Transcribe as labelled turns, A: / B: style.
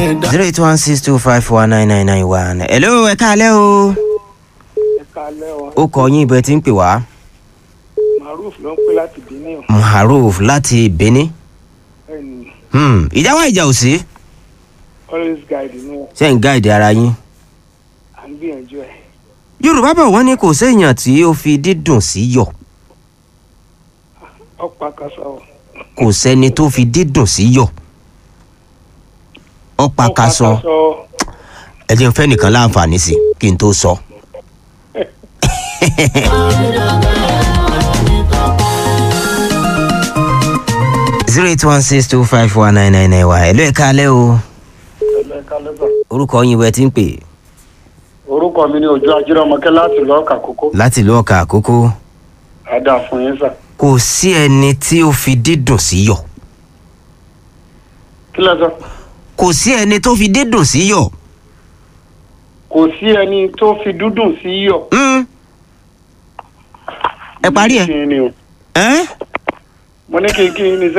A: ẹ̀dá.
B: zero eight one six two five four nine nine nine one. hello ẹ káalẹ́ o.
C: ẹ káalẹ́ o
B: ó kọ yín ibẹ̀ tí ń pè wá.
C: maruf ló ń pè láti benin o
B: maruf láti benin.
C: ẹni
B: Hmm, ìjà wa ìjà ò sí.
C: always guide inú
B: ṣé ń gáàdì ara yín.
C: à ń gbìyànjú ẹ
B: yorùbá bọ̀ wọ́n ní kò séèyàn tí ó fi dídùn sí yọ̀
C: ọ̀pá kásá o
B: kò sẹ́ni tó fi dídùn sí yọ̀ ọ̀pá kaṣọ ẹ jẹ́ n fẹ́ nìkan láǹfààní sí kí n tó sọ. zero eight one six two five one nine nine nine one ẹ̀lú ẹ̀ka alẹ́ o
C: ẹ káalẹ́ sà.
B: orúkọ yín wẹ́ tí ń pè
C: orúkọ mi ni òjò ajírọmọkẹ láti lọ́ọ̀kà kókó
B: láti ìlú ọkà àkókò
C: àdá fún yín sà.
B: kò sí ẹni tí ó fi dídùn sí yọ̀
C: kí lẹ sọ
B: kò sí ẹni tó fi dídùn sí yọ̀
C: kò sí ẹni tó fi dúdùn sí yọ̀.
B: Mm. ẹ parí ẹ
C: kí ni o
B: ẹ
C: mo ní kí kí ni sẹ